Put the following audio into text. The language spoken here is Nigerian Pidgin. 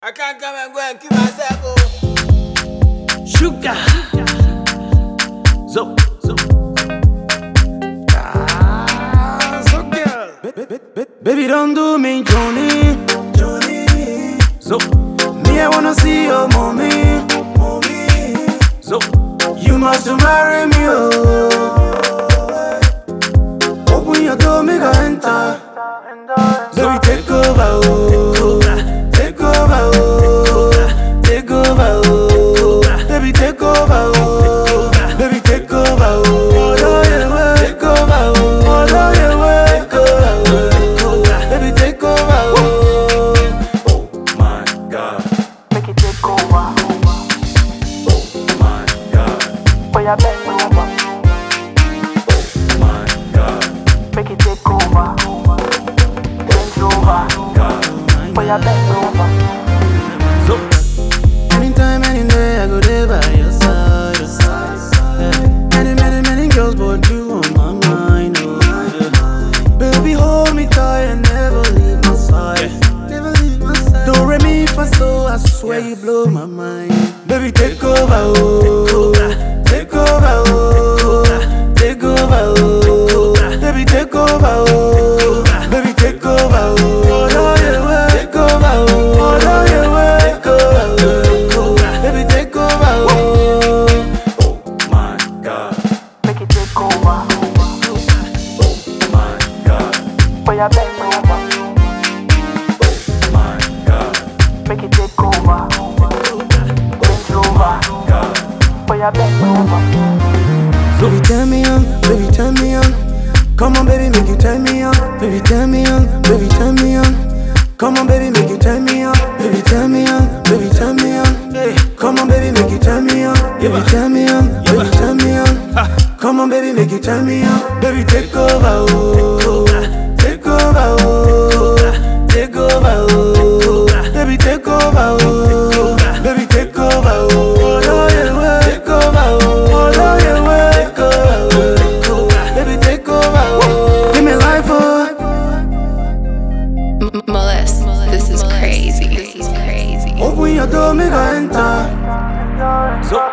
I can't come and go and kill myself. Oh. Sugar. Zo, zo. Ah, zo girl. Ba- ba- ba- Baby, don't do me, Johnny. Johnny. So, me, I wanna see your mommy. Mommy. So, you must marry me, oh. Open your door, make I enter. Baby, take over, oh. Take over, oh. Take over, oh. Baby, take over, oh. Baby, take over, oh. Oh, yeah, well. Take over, oh. Oh, yeah, well. Take over, oh. Baby, take over, oh. Oh my God. Make it take over. Oh my God. Boy, I bend over. Oh my God. Make it take over. Bend over. God. Boy, I bend over. So, anytime, any day, I go there by your side. Yeah. Many, many, many girls, but you on my mind. Oh, yeah. Baby, hold me tight and never leave my side. Never leave my side. Do re mi fa so, I swear you blow my mind. Baby, take over, oh. Take over, oh. Take over, oh. Baby, take over, oh. Baby, take over, oh. Oh, yeah, well. Take over, oh. Oh, yeah, well. Take over, oh. Baby, take over, oh. Oh my God. Make it take over. Oh my God. Boy, I bend over. Oh my God. Make it take over. Bend over. God. Boy, I bend over. Baby, turn me on, baby, turn me on. Come on, baby, make you turn me on. Baby, turn me on, baby, turn me on. Come on, baby, make you turn me on. Baby, turn me on, baby, turn me on. Hey, come on, baby, make you turn me on. Baby, turn me on, baby, turn me on. Come on, baby, make you turn me on. Baby, take over, oh. Take over, oh. Take over, oh. Baby, take over, oh. Baby, take over, oh. Oh, yeah, well. Take over, oh. Oh, yeah, well. Take over, oh. Baby, take over, oh. Give me life, oh. M- Molest, this is crazy. This is crazy. Open your door, make I enter. So,